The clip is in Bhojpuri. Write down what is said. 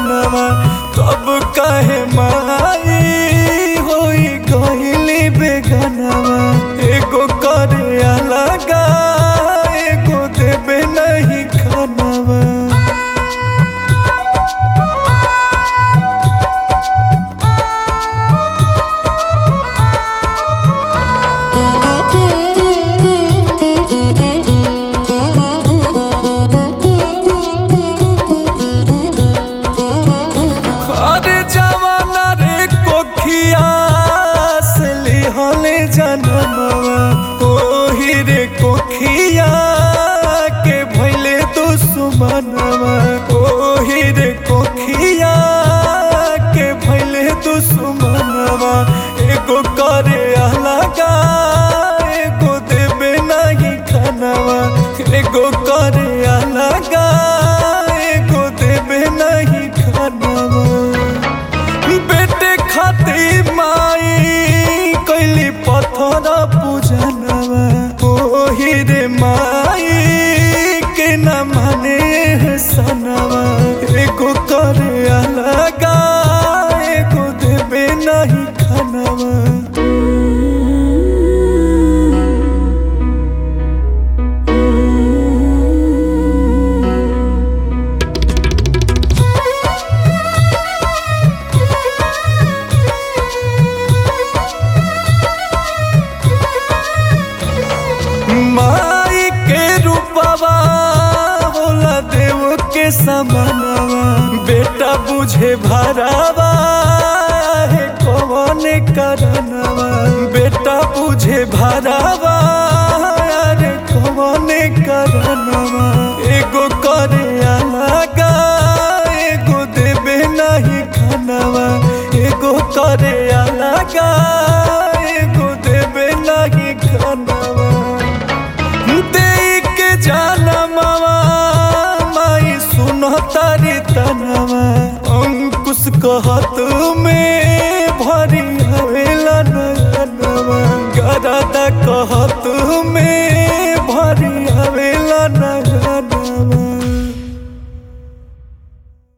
सजनवा तब काहे माई होई गइली बेगनवा एगो करे अलगा एगो देबे नहीं खानवा अरे जवाना रे कोखिया से लिहले जनमवा ओही रे कोखिया के भइले दुश्मनवा ओही रे कोखिया के भइले दुश्मनवा एगो करे अलगा एगो देबे नहीं खानवा एगो करे अलगा एगो देबे नहीं खानवा बेटे खातिर माई कैली पत्थर पूजनवा ओही रे माई के न माने सनवा एगो करे अलगा एगो देबे नहीं खानवा माई के रूपवा होला देव के समानवा बेटा बुझे भरावा है कौन करनवा बेटा बुझे भरावा अरे कौन करनवा एगो करे अलगा एगो देबे नहीं खानवा एगो करे अलगा एगो देबे नहीं खानवा देई के जानमवा माई सुनो तारी तनवा अंकुश कहत में भरी हवेला नयनवा गरादा कहत में भरी हवेला नयनवा